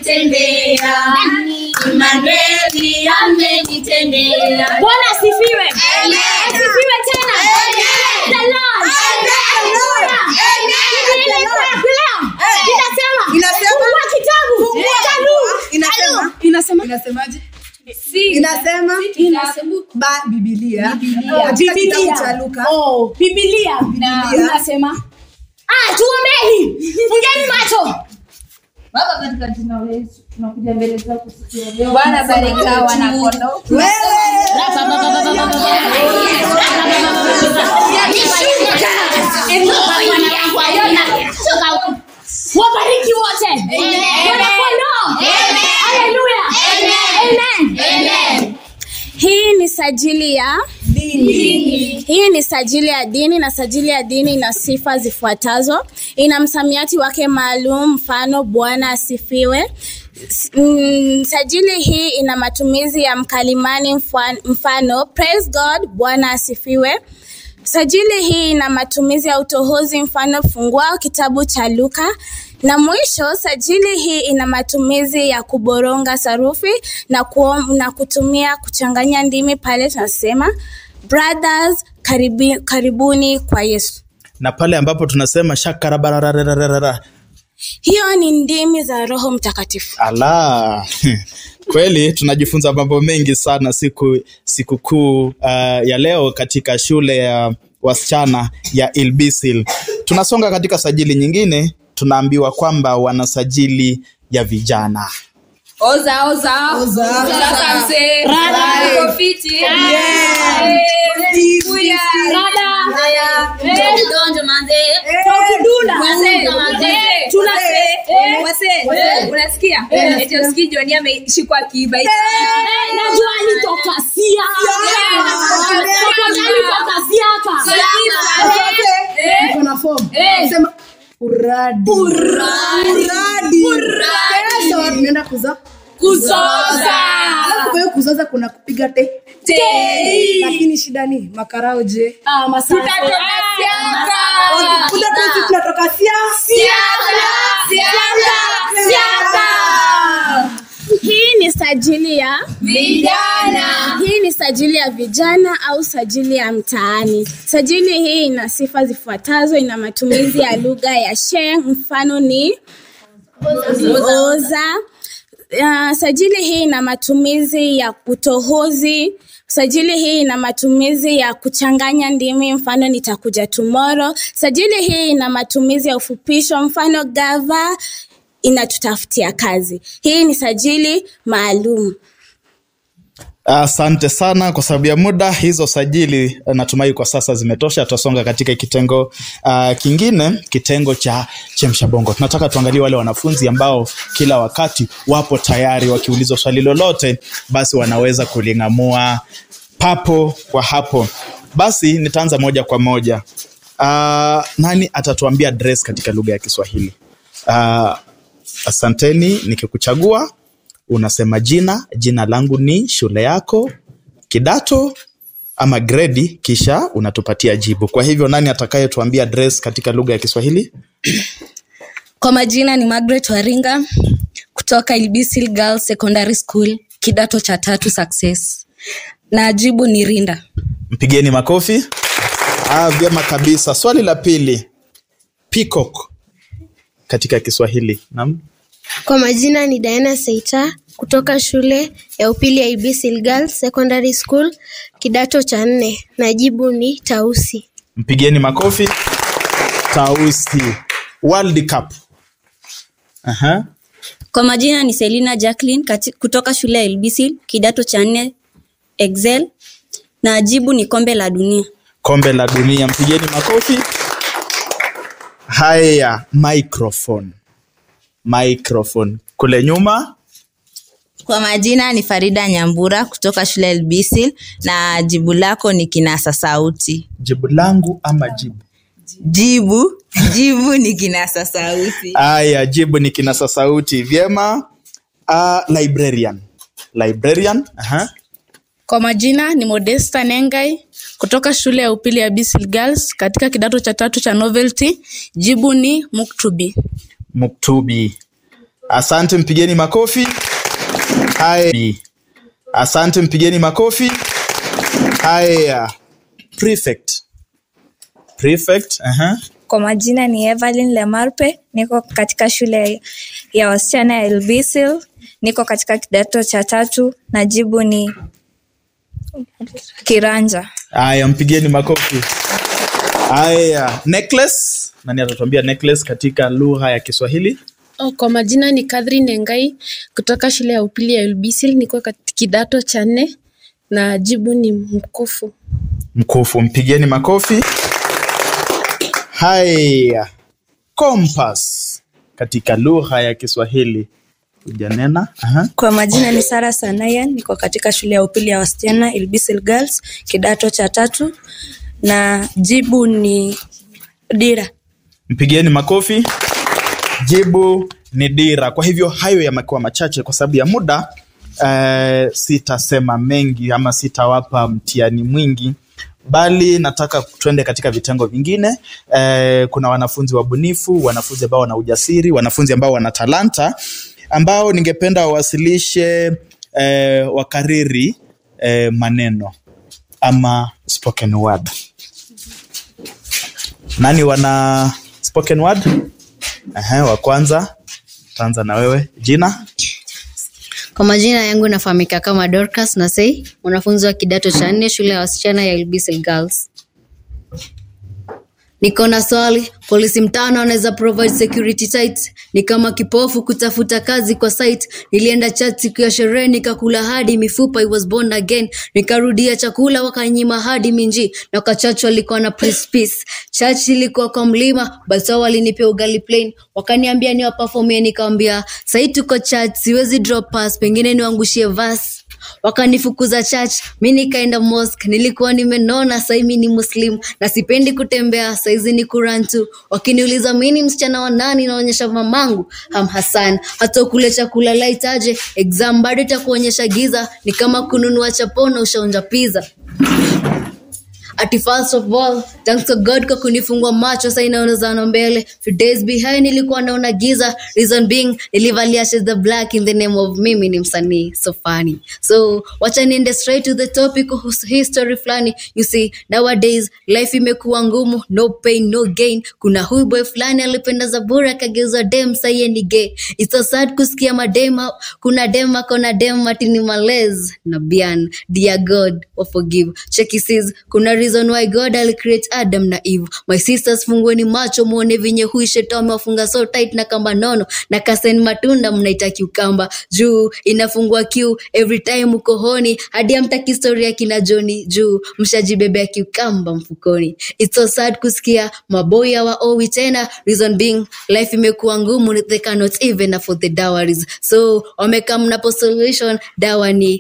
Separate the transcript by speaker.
Speaker 1: amenitendea. Imanueli amenitendea.
Speaker 2: bwana asifiwe
Speaker 1: Amen.
Speaker 2: asifiwe tena
Speaker 1: Amen.
Speaker 2: The Lord.
Speaker 1: Amen.
Speaker 2: Biblia inasema- inasema
Speaker 3: Inasema-
Speaker 2: fungua kitabu cha Luka.
Speaker 3: Inasema-
Speaker 2: inasema
Speaker 3: inasemaje inasema ba bibilia
Speaker 2: Oh,
Speaker 3: katika kitabu
Speaker 2: Biblia.
Speaker 3: cha luka
Speaker 2: Oh, Biblia.
Speaker 3: Biblia.
Speaker 2: inasema ah tuombeni fungeni macho
Speaker 1: Baba, katika jina la Yesu tunakuja mbele zako siku ya leo.
Speaker 4: Bwana bariki hao wanakondoo.
Speaker 2: wabariki wote Wanakondoo. Haleluya. Amen.
Speaker 5: Hii ni sajili ya hii ni sajili ya dini na sajili ya dini ina sifa zifuatazo. Ina msamiati wake maalum, mfano Bwana asifiwe. S- mm, Sajili hii ina matumizi ya mkalimani mfan- mfano praise God, Bwana asifiwe. Sajili hii ina matumizi ya utohozi mfano fungua kitabu cha Luka. Na mwisho sajili hii ina matumizi ya kuboronga sarufi na, kuom, na kutumia kuchanganya ndimi pale tunasema brothers karibi, karibuni kwa Yesu.
Speaker 6: na pale ambapo tunasema shakarabararararara
Speaker 5: Hiyo ni ndimi za Roho Mtakatifu.
Speaker 6: ala kweli tunajifunza mambo mengi sana siku sikukuu uh, ya leo katika shule ya wasichana ya ilbisil tunasonga katika sajili nyingine tunaambiwa kwamba wana sajili ya vijana
Speaker 4: Oza, oza.
Speaker 3: Oza.
Speaker 4: Sasa mzee.
Speaker 2: Rada.
Speaker 4: Uko fiti?
Speaker 2: Rada.
Speaker 1: Donjo manze.
Speaker 2: Tukidunda.
Speaker 4: Wazee,
Speaker 1: Wazee.
Speaker 4: wazee, wazee, unasikia? Eti usikii John ameshikwa akiiba hicho.
Speaker 2: Eh, najua alitoka Siaka. Najua alitoka Siaka.
Speaker 3: Iko na form.
Speaker 4: Eh.
Speaker 3: Sema uradi uradi kesho tunaenda kuza
Speaker 4: Kuzoza.
Speaker 3: Alafu kwa hiyo kuzoza kuna kupiga te
Speaker 4: Tei.
Speaker 3: lakini shida ni makarao je
Speaker 2: Ah, masafi.
Speaker 4: Tutatoka siaka.
Speaker 3: Wakikuja tu sisi tunatoka sia
Speaker 4: Siaka. Siaka. Siaka.
Speaker 5: Hii ni sajili ya
Speaker 4: Vijana.
Speaker 5: hii ni sajili ya vijana au sajili ya mtaani. Sajili hii ina sifa zifuatazo. Ina matumizi ya lugha ya Sheng, mfano ni oza. Uh, sajili hii ina matumizi ya utohozi. Sajili hii ina matumizi ya kuchanganya ndimi, mfano nitakuja tomorrow. Sajili hii ina matumizi ya ufupisho, mfano gava inatutafutia kazi. Hii ni sajili maalum.
Speaker 6: Asante sana kwa sababu ya muda. Hizo sajili eh, natumai kwa sasa zimetosha. Tutasonga katika kitengo uh, kingine, kitengo cha chemsha bongo. Tunataka tuangalie wale wanafunzi ambao kila wakati wapo tayari, wakiulizwa swali lolote, basi wanaweza kuling'amua papo kwa hapo. Basi nitaanza moja kwa moja. Uh, nani atatuambia dress katika lugha ya Kiswahili? Uh, asanteni, nikikuchagua unasema jina jina langu ni shule yako kidato ama gredi kisha unatupatia jibu kwa hivyo nani atakayetuambia dress katika lugha ya kiswahili
Speaker 7: Kwa majina ni Margaret Waringa kutoka Ilbisil Girls Secondary School, kidato cha tatu Success. Na jibu ni Rinda.
Speaker 6: mpigeni makofi ah, vyema kabisa swali la pili peacock katika kiswahili Naam.
Speaker 8: Kwa majina ni Diana Seita kutoka shule ya upili ya Ibisil Girls Secondary School kidato cha nne na jibu ni Tausi.
Speaker 6: mpigeni makofi tausi world cup Aha.
Speaker 7: Kwa majina ni Selina Jacqueline kati, kutoka shule ya Ilbisil, kidato cha nne Excel. Na jibu ni kombe la dunia.
Speaker 6: kombe la dunia mpigeni makofi haya microphone microphone kule nyuma
Speaker 9: Kwa majina ni Farida Nyambura kutoka shule ya Elbisil na jibu lako ni kinasa sauti.
Speaker 6: jibu langu ama jibu
Speaker 9: Jibu, jibu ni kinasa sauti.
Speaker 6: haya jibu ni kinasa sauti vyema uh, librarian librarian aha.
Speaker 10: Kwa majina ni Modesta Nengai kutoka shule ya upili ya Bisil Girls katika kidato cha tatu cha novelty. Jibu ni muktubi.
Speaker 6: muktubi asante mpigeni makofi haya asante mpigeni makofi haya prefect prefect aha
Speaker 4: Kwa majina ni Evelyn Lemarpe, niko katika shule ya wasichana ya Elbisil, niko katika kidato cha tatu na jibu ni kiranja.
Speaker 6: haya mpigeni makofi haya necklace nani atatuambia necklace katika lugha ya kiswahili
Speaker 10: Oh, kwa majina ni Catherine Engai kutoka shule ya upili ya Ulbisil, niko katika kidato cha nne na jibu ni mkufu.
Speaker 6: mkufu mpigeni makofi haya compass katika lugha ya kiswahili hujanena Aha.
Speaker 11: Kwa majina ni Sara Sanayan, niko katika shule ya upili ya wasichana Ilbisil Girls, kidato cha tatu na jibu ni dira.
Speaker 6: mpigeni makofi jibu ni dira kwa hivyo hayo yamekuwa machache kwa sababu ya muda eh, sitasema mengi ama sitawapa mtihani mwingi bali nataka tuende katika vitengo vingine eh, kuna wanafunzi wabunifu wanafunzi ambao wana ujasiri wanafunzi ambao wana talanta ambao ningependa wawasilishe eh, wakariri eh, maneno ama spoken word nani wana spoken word Ehe, wa kwanza taanza na wewe jina
Speaker 12: Kwa majina yangu nafahamika kama Dorcas Nasei, mwanafunzi wa kidato cha nne shule ya wasichana ya Ilbisil Girls. Niko na swali, polisi mtano anaweza provide security tight? Ni kama kipofu kutafuta kazi kwa site. Nilienda chat siku ya sherehe nikakula hadi mifupa, I was born again. Nikarudia chakula wakanyima hadi minji, na kwa church walikuwa na please peace. Church ilikuwa kwa mlima, but wao walinipea ugali plain. Wakaniambia ni waperformie, nikamwambia sahi tuko church, siwezi drop pass, pengine niwangushie verse wakanifukuza church mi nikaenda mosque nilikuwa nimenona sai mi ni muslim na sipendi kutembea saizi ni kurantu wakiniuliza mi ni msichana wa nani naonyesha mamangu ham hasan hata ukule chakula laitaje exam bado itakuonyesha giza ni kama kununua chapona ushaonja pizza ati first of all thanks to god kwa kunifungua macho sa inaonezana mbele few days behind nilikuwa naona giza reason being nilivalia shades the black in the name of mimi ni msanii so funny so wacha niende straight to the topic kuhusu history fulani you see nowadays life imekuwa ngumu no pain no gain kuna huyu boy fulani alipenda zaburi akageuza dem sahiye ni gay it's so sad kusikia madema kuna dem akona dem atini malez na bian dear god wa forgive cheki sis kuna reason why god alicreate adam na eve my sisters fungueni macho muone vinye huyu shetani amewafunga so tight na kamba nono na kasen matunda mnaita kiukamba juu inafungua kiu every time uko honi hadi amtaki historia kina joni juu mshajibebea kiukamba mfukoni it's so sad kusikia maboi hawaowi tena reason being life imekuwa ngumu they cannot even afford the dowries so wamekaa mnapo solution dawa ni